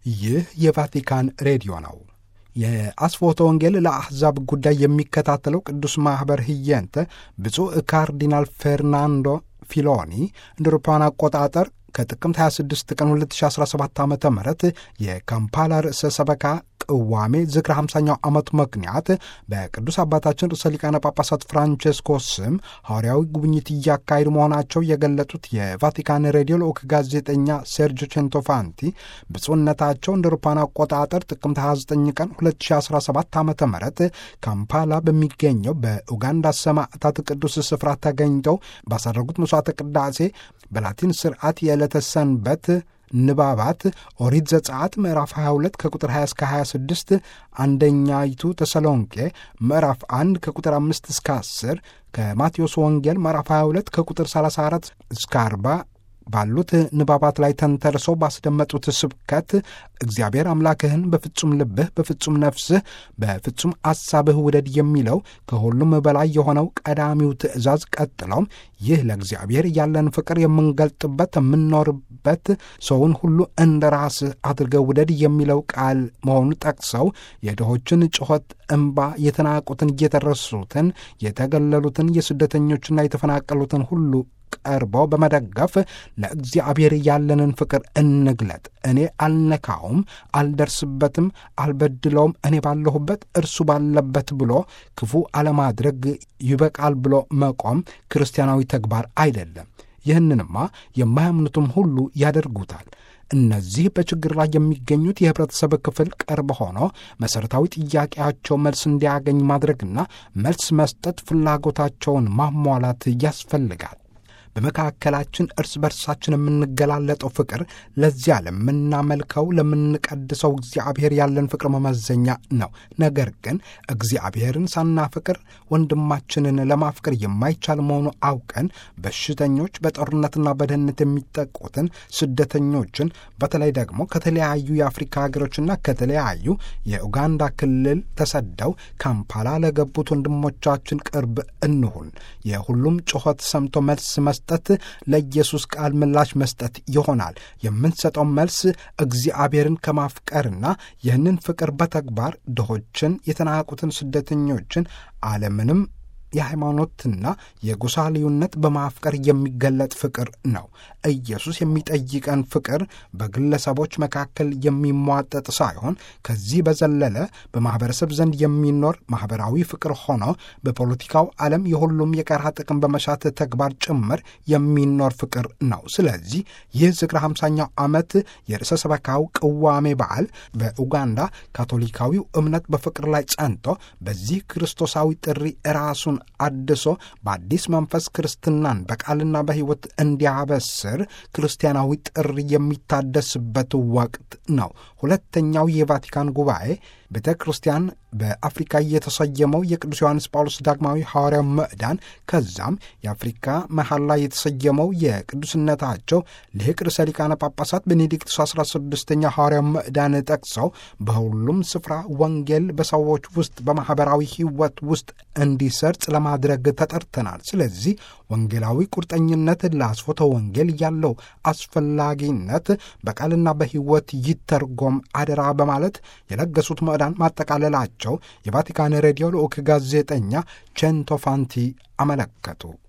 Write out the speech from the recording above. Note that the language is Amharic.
ይህ የቫቲካን ሬዲዮ ነው። የአስፎቶ ወንጌል ለአሕዛብ ጉዳይ የሚከታተለው ቅዱስ ማኅበር ህየንተ ብፁዕ ካርዲናል ፌርናንዶ ፊሎኒ እንደ አውሮፓውያን አቆጣጠር ከጥቅምት 26 ቀን 2017 ዓ ም የካምፓላ ርዕሰ ሰበካ ቅዋሜ ዝክረ 50ኛው ዓመት ምክንያት በቅዱስ አባታችን ርዕሰ ሊቃነ ጳጳሳት ፍራንቼስኮ ስም ሐዋርያዊ ጉብኝት እያካሄዱ መሆናቸው የገለጡት የቫቲካን ሬዲዮ ልዑክ ጋዜጠኛ ሴርጆ ቼንቶፋንቲ ብፁዕነታቸው እንደ አውሮፓውያን አቆጣጠር ጥቅምት 29 ቀን 2017 ዓ ም ካምፓላ በሚገኘው በኡጋንዳ ሰማዕታት ቅዱስ ስፍራ ተገኝተው ባሳረጉት መስዋዕተ ቅዳሴ በላቲን ስርዓት የዕለተ ሰንበት ንባባት ኦሪት ዘጸአት ምዕራፍ 22 ከቁጥር 20 እስከ 26 አንደኛይቱ ተሰሎንቄ ምዕራፍ 1 ከቁጥር 5 እስከ 10 ከማቴዎስ ወንጌል ምዕራፍ 22 ከቁጥር 34 እስከ 40 ባሉት ንባባት ላይ ተንተርሰው ባስደመጡት ስብከት እግዚአብሔር አምላክህን በፍጹም ልብህ፣ በፍጹም ነፍስህ፣ በፍጹም አሳብህ ውደድ የሚለው ከሁሉም በላይ የሆነው ቀዳሚው ትእዛዝ፣ ቀጥለውም ይህ ለእግዚአብሔር ያለን ፍቅር የምንገልጥበት የምንኖርበት ሰውን ሁሉ እንደ ራስህ አድርገህ ውደድ የሚለው ቃል መሆኑን ጠቅሰው የድሆችን ጩኸት፣ እምባ፣ የተናቁትን፣ የተረሱትን፣ የተገለሉትን፣ የስደተኞችና የተፈናቀሉትን ሁሉ ቀርበው በመደገፍ ለእግዚአብሔር ያለንን ፍቅር እንግለጥ። እኔ አልነካውም፣ አልደርስበትም፣ አልበድለውም፣ እኔ ባለሁበት እርሱ ባለበት ብሎ ክፉ አለማድረግ ይበቃል ብሎ መቆም ክርስቲያናዊ ተግባር አይደለም። ይህንንማ የማያምኑትም ሁሉ ያደርጉታል። እነዚህ በችግር ላይ የሚገኙት የህብረተሰብ ክፍል ቅርብ ሆኖ መሠረታዊ ጥያቄያቸው መልስ እንዲያገኝ ማድረግና መልስ መስጠት ፍላጎታቸውን ማሟላት ያስፈልጋል። በመካከላችን እርስ በርሳችን የምንገላለጠው ፍቅር ለዚያ ለምናመልከው ለምንቀድሰው እግዚአብሔር ያለን ፍቅር መመዘኛ ነው። ነገር ግን እግዚአብሔርን ሳናፍቅር ወንድማችንን ለማፍቀር የማይቻል መሆኑ አውቀን በሽተኞች፣ በጦርነትና በድህነት የሚጠቁትን ስደተኞችን በተለይ ደግሞ ከተለያዩ የአፍሪካ ሀገሮችና ከተለያዩ የኡጋንዳ ክልል ተሰደው ካምፓላ ለገቡት ወንድሞቻችን ቅርብ እንሁን። የሁሉም ጩኸት ሰምቶ መልስ መስጠት ለኢየሱስ ቃል ምላሽ መስጠት ይሆናል። የምንሰጠው መልስ እግዚአብሔርን ከማፍቀርና ይህንን ፍቅር በተግባር ድሆችን፣ የተናቁትን፣ ስደተኞችን አለምንም የሃይማኖትና የጎሳ ልዩነት በማፍቀር የሚገለጥ ፍቅር ነው። ኢየሱስ የሚጠይቀን ፍቅር በግለሰቦች መካከል የሚሟጠጥ ሳይሆን ከዚህ በዘለለ በማኅበረሰብ ዘንድ የሚኖር ማኅበራዊ ፍቅር ሆኖ በፖለቲካው ዓለም የሁሉም የጋራ ጥቅም በመሻት ተግባር ጭምር የሚኖር ፍቅር ነው። ስለዚህ ይህ ዝክረ ሃምሳኛው ዓመት የርዕሰ ሰበካው ቅዋሜ በዓል በኡጋንዳ ካቶሊካዊው እምነት በፍቅር ላይ ጸንቶ በዚህ ክርስቶሳዊ ጥሪ ራሱን አድሶ በአዲስ መንፈስ ክርስትናን በቃልና በሕይወት እንዲያበስር ክርስቲያናዊ ጥሪ የሚታደስበት ወቅት ነው። ሁለተኛው የቫቲካን ጉባኤ ቤተ ክርስቲያን በአፍሪካ የተሰየመው የቅዱስ ዮሐንስ ጳውሎስ ዳግማዊ ሐዋርያው ምዕዳን ከዛም የአፍሪካ መሐላ የተሰየመው የቅዱስነታቸው ሊቅ ርዕሰ ሊቃነ ጳጳሳት ቤኔዲክቱስ 16ኛ ሐዋርያው ምዕዳን ጠቅሰው በሁሉም ስፍራ ወንጌል በሰዎች ውስጥ በማኅበራዊ ሕይወት ውስጥ እንዲሰርጽ ለማድረግ ተጠርተናል። ስለዚህ ወንጌላዊ ቁርጠኝነት ለአስፎተ ወንጌል ያለው አስፈላጊነት በቃልና በሕይወት ይተርጎም አደራ በማለት የለገሱት ምዕዳን ማጠቃለላቸው የቫቲካን ሬዲዮ ልዑክ ጋዜጠኛ ቼንቶፋንቲ አመለከቱ።